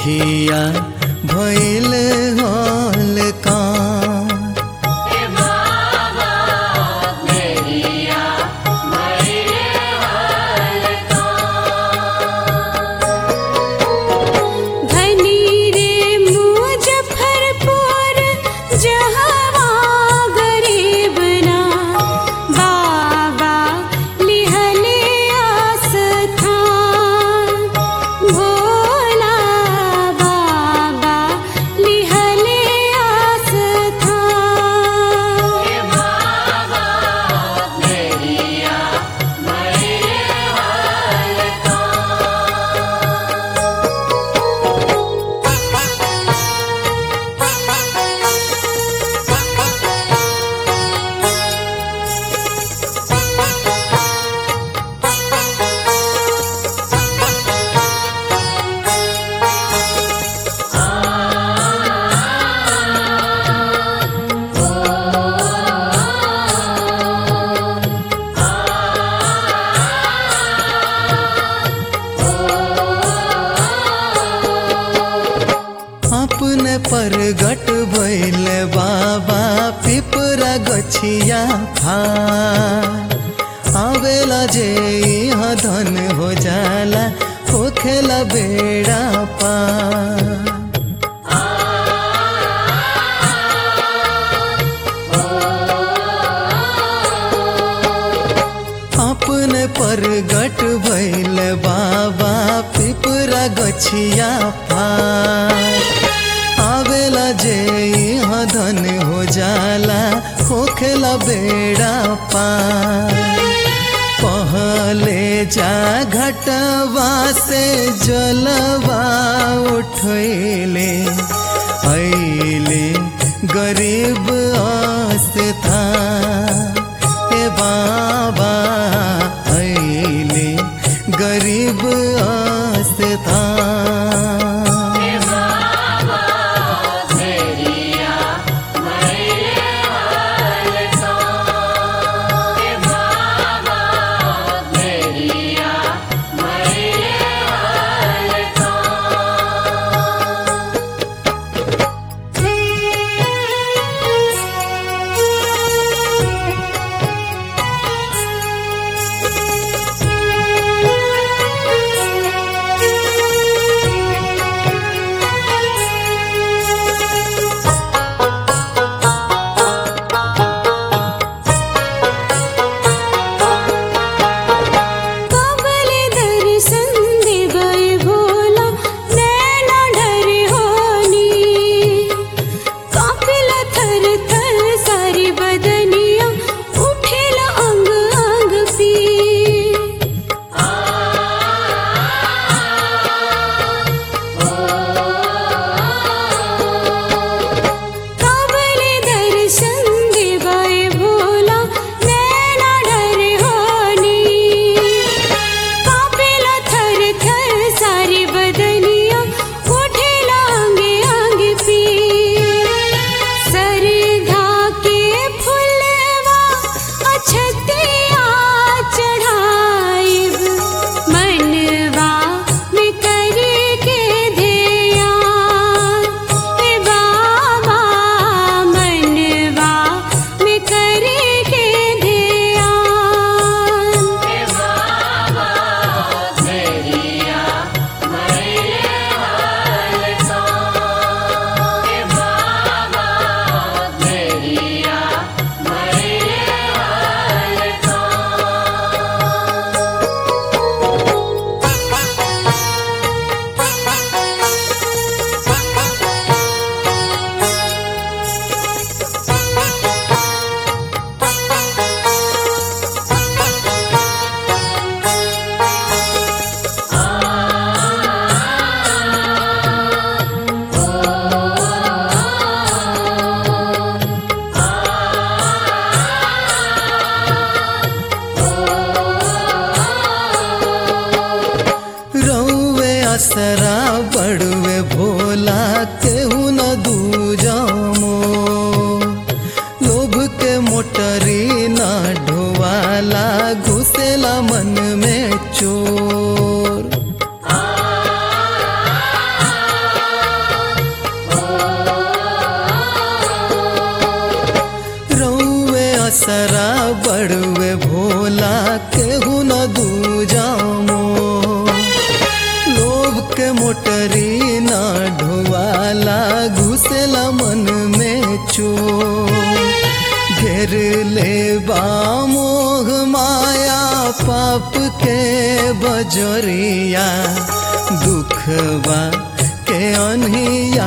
मेघिया भैल हल का धनी रे मुजफ्फरपुर जहवा गरीब ना बाबा लिहले आस्थान भोला बाबा लिहले आस्थान अपने परगट भैल बाबा पिपरा गछिया फार आवेला जे यहाँ धन हो जाला होखेला बेड़ा पार अपने परगट भैल बाबा पिपरा गछिया फार आवेला जे यहाँ धन हो जाला होखेला बेड़ा पार पहले जा घटवा से जलवा उठैले ऐले गरीब आस्था हे बाबा ऐले गरीब आस्था कबले दर्शन देवै भोला नैना डरे होनी कापिला थर थर सारी बदनिया उठेला अंग अंग पी कबले दर्शन देवै भोला नैना डरे होनी कापेला थर थर सारी बदनिया उठे लांगे आंगे पी सरधा के फुलवा अछतिया चढ़ाइब मनवा में करे के ध्यान हे बाबा मनवा में करे के ध्यान रौवे असरा बड़वे भोला केहू न दूजमो लोभ के मोटरी न ढोवाला घुसेला मन में चोर असरा बड़ुए भोला केहू न दूजामो लोभ के मोटरी न ढोवाला घुसेला मन में चो घेर ले मोह माया पाप के बजरिया दुखवा के अनहिया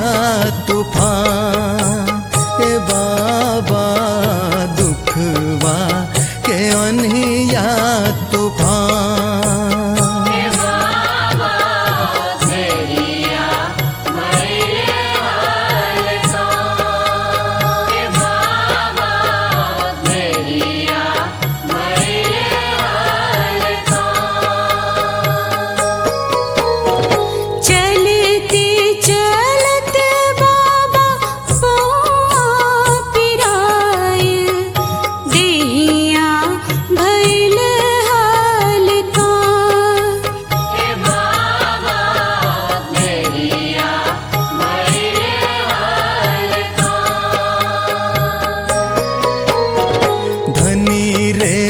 तूफान ए बाबा दुखवा के अनहिया तूफान चलते चलत बाबा पौआ पिराय देहिया भैल हल्का धनी रे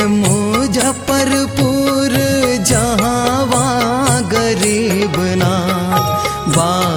मुजफ्फरपुर जहाँ गरीब नाथ बा